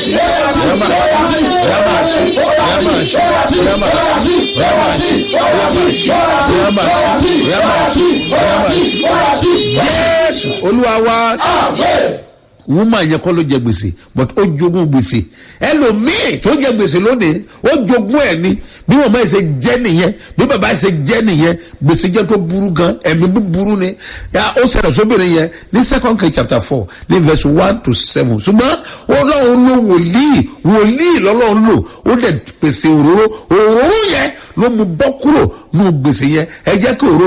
ṣí ó yá máa ṣí ó yá máa ṣí ó yá máa ṣí ó yá máa ṣí ó yá máa ṣí ó yá máa ṣí ó yá máa ṣí ó yá máa ṣí jésù olúwa wa woman yẹn kọ́ ló jẹ gbèsè but ó jogún gbèsè ẹlòmíì tó jẹ gbèsè lónìí ó jogún ẹ ní bí màmá yìí ṣe jẹ nìyẹn bí bàbá yìí ṣe jẹ nìyẹn gbèsè jẹ tó burú gan ẹ̀mí búburú ni ya ó ṣẹlẹ̀ sóbìnrin yẹn ní second king chapter four ní verse one to seven ṣùgbọ́n ọlọ́run ló wòlíì wòlíì lọ́lọ́run lò ó dẹ̀ pèsè òróró òróró yẹn ló mú bọ́ kúrò nù gbèsè yẹn ẹ jẹ́ kí òróró